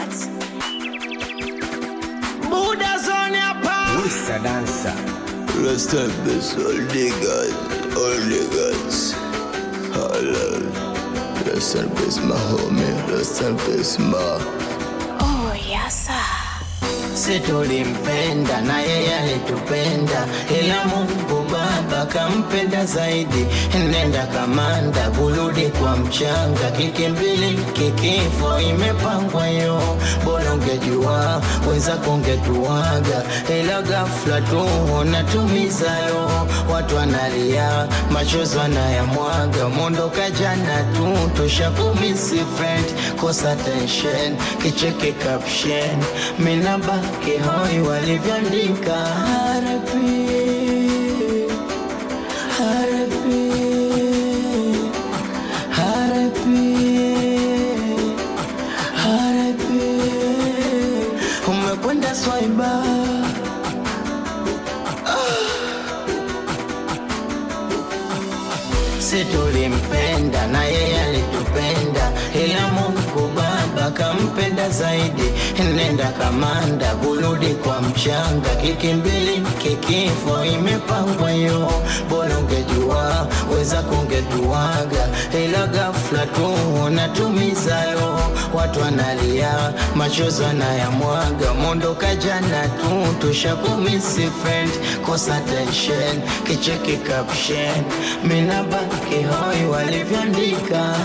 Records. Buddha zone hapa. Mr. Dancer. Rest in peace, all niggas, all niggas. Hello. Rest in peace, my homie. Rest in peace, ma. Oh, yes, sir. Si tulimpenda na yeye alitupenda, ila Mungu Baba kampenda zaidi. Nenda kamanda, kurudi kwa mchanga, kikimbili kikifo imepangwa yo. Bora ungejua wenzako ungetuaga, ila ghafla tu unatumiza yo. Watu wanalia, machozi wanayamwaga, mondoka jana tu tushakumisi friend, kosa tension, kicheke caption, mina baki hoi walivyoandika RIP, RIP, RIP, RIP. Umekwenda swaiba si tulimpenda na yeye alitupenda, ila Mungu Baba kampenda zaidi. Nenda kamanda, kurudi kwa mchanga, kikimbili kikifo imepangwa yo. Bora ungejua wenzako ungetuaga, ila ghafla tu unatumiza yo. Watu wanalia, machozi wanayamwaga, mondoka jana tu tushakumisi friend, kosa tension, kicheki caption, mina baki hoi walivyoandika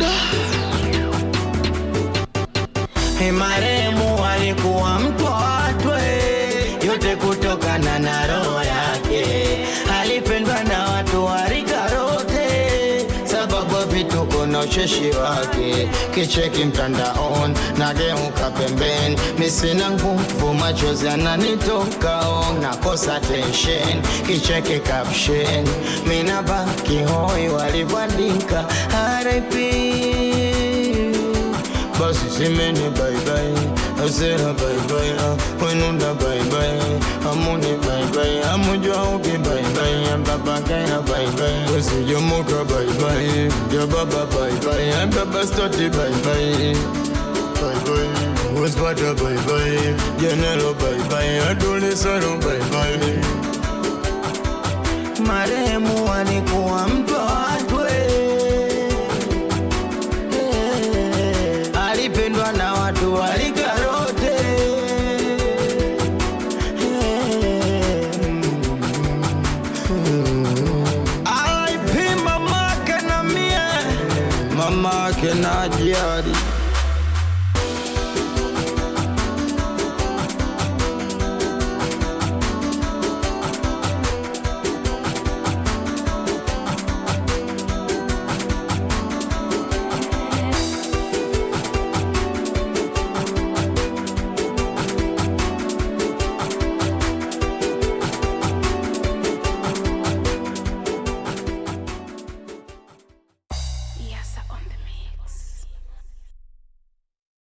maremu alikuwa mtu wa watu eh, yote kutokana na roho yake. Alipendwa na watu wa rika rote, sababu ya vituko na ucheshi wake. Kicheki mtandaoni nageuka pembeni, misina nguvu, machozi yananitoka on, nakosa tension. Kicheki caption, mina baki hoi walivyoandika RIP basi simeni baibai asera baibai wenunda baibai amuni baibai amujwa uki baibai ambabakaya baibai wesijomoka baibai jababa baibai ambabastoti baibai baibai wespata baibai jenelo baibai adulisaro baibai maremu alikuwa mtu wa watu alipendwa na watu walikarote alaipima mamake na mie mamake na jiari